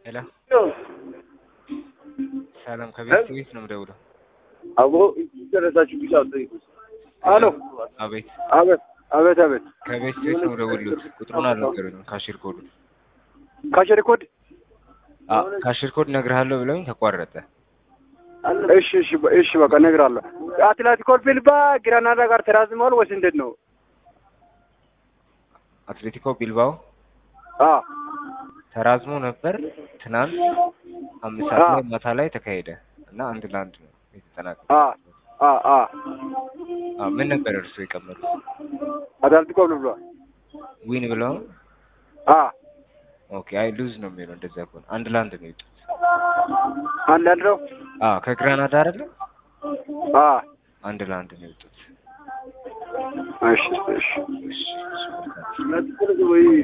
ሄሎ ሰላም ከቤት ቤት ነው የምደውለው። አቦ ደረሳችሁ ቢጫ ጠይቁ። አሎ አቤት አቤት አቤት አቤት ከቤት ቤት ነው የምደውልልዎት። ቁጥሩን አልነገሩኝም። ካሽር ኮዱ ካሸሪ ኮድ አ ካሽር ኮድ እነግርሃለሁ ብለውኝ ተቋረጠ። እሺ እሺ በ- እሺ በቃ እነግርሃለሁ። አትሌቲኮ ቢልባ ግራናዳ ጋር ተራዝመዋል ወይስ እንዴት ነው? አትሌቲኮ ቢልባኦ አ ተራዝሞ ነበር ትናንት አምስት ሰዓት ላይ ማታ ላይ ተካሄደ እና አንድ ለአንድ ነው የተጠናቀቀው። አ አ አ አ ምን ነበር እርስዎ የቀመሩት? አትሌቲኮ ቢልባ ዊን ብለው አ ኦኬ። አይ ሉዝ ነው የሚለው እንደዛ ከሆነ አንድ ለአንድ ነው የወጡት። አንድ አንድ ነው። አ ከግራናዳ አይደለ አ አንድ ለአንድ ነው የወጡት። እሺ እሺ እሺ እሺ መልካም።